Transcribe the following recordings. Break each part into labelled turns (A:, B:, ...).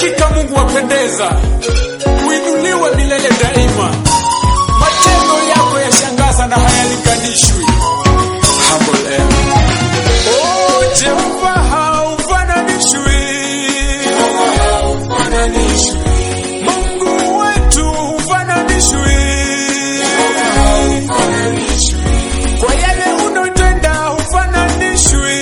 A: Hakika Mungu wapendeza, uinuliwe milele daima. Matendo yako yashangaza na hayalinganishwi. Humble M. Oh, Jehova haufananishwi. Mungu wetu hufananishwi. Kwa yale unotenda hufananishwi.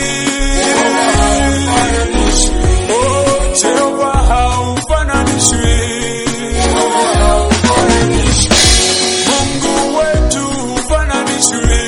A: Oh, Jehova haufananishwi. Mungu wetu hufananishwi.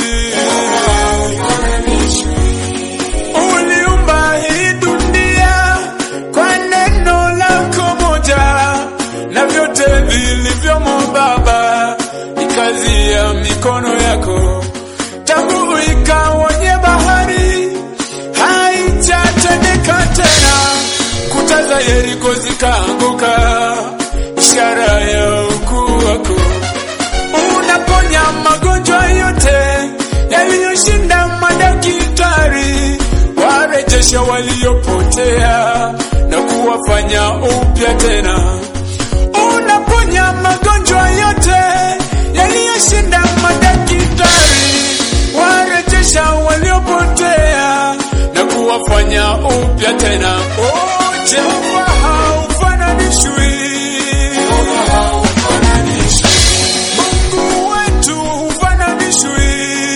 A: Uliumba hii dunia kwa neno lako moja, na vyote vilivyomo Baba ni kazi ya mikono yako. Tangu ikaonye bahari haijatendeka tena, kuta za Yeriko zikaanguka, ishara ya ukuu wako unaponya magonjwa yote yaliyoshinda madaktari, warejesha waliopotea na kuwafanya upya tena. Unaponya magonjwa yote yaliyoshinda madaktari, warejesha waliopotea na kuwafanya upya tena. Oh, Jehova haufananishwi. Mungu wetu hufananishwi.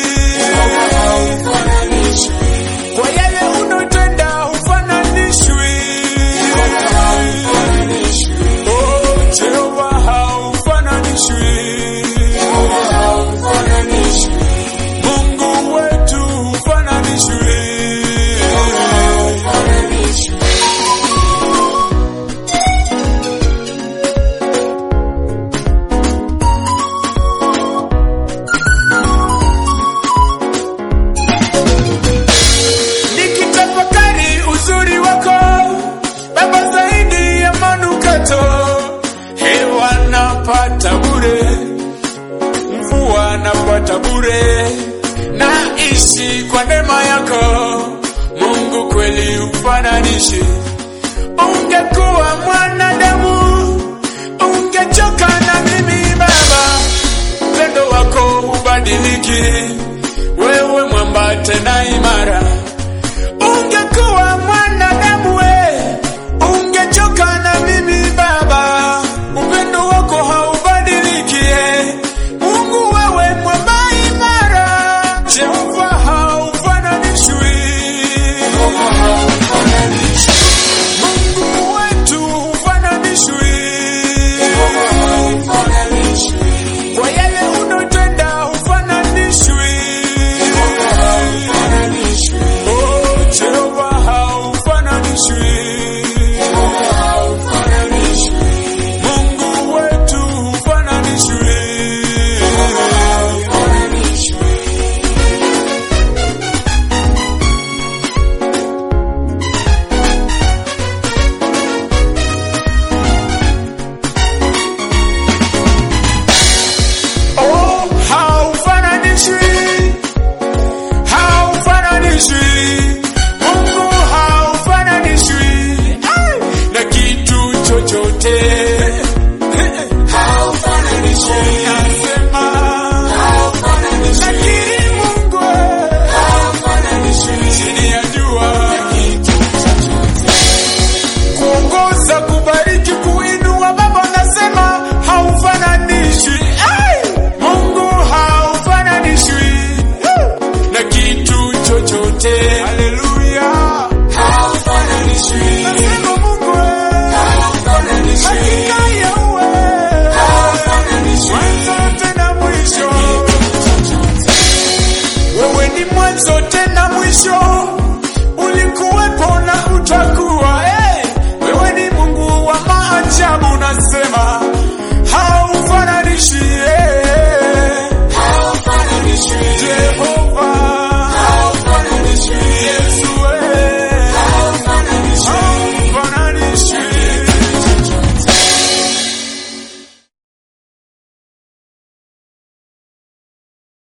A: Kwa yale unotenda hufananishwi. Oh, Jehova haufananishwi. Mungu wetu hufananishwi. nikitafakari uzuri wako Baba, zaidi ya manukato, hewa napata bure, mvua napata bure, naishi kwa neema yako Mungu, kweli ufananishi. Ungekuwa mwanadamu ungechoka na mimi Baba, upendo wako ubadiliki, wewe mwamba tena imara ungekuwa mwanadamu we ungechoka na mimi baba upendo wako haubadiliki eh. mungu wewe mwamba imara jehova haufananishwi mungu wetu hufananishwi kwa yale unotenda hufananishwi Oh, Jehova haufananishwi. Mungu wetu hufananishwi. Oh, haufananishwi. Haufananishwi. Mungu haufananishwi. Ai, na kitu chochote. Nasema, lakini Mungu, chini ya jua, kuongoza, kubariki, kuinua, Baba nasema haufananishwi. Ai, Mungu haufananishwi na kitu chochote. Haleluya, nasema Mungu hakika yawe mwanzo tena mwisho, wewe ni mwanzo tena mwisho, ulikuwepo na utakuwa. eh. Wewe ni Mungu wa maajabu, nasema haufananishi. eh.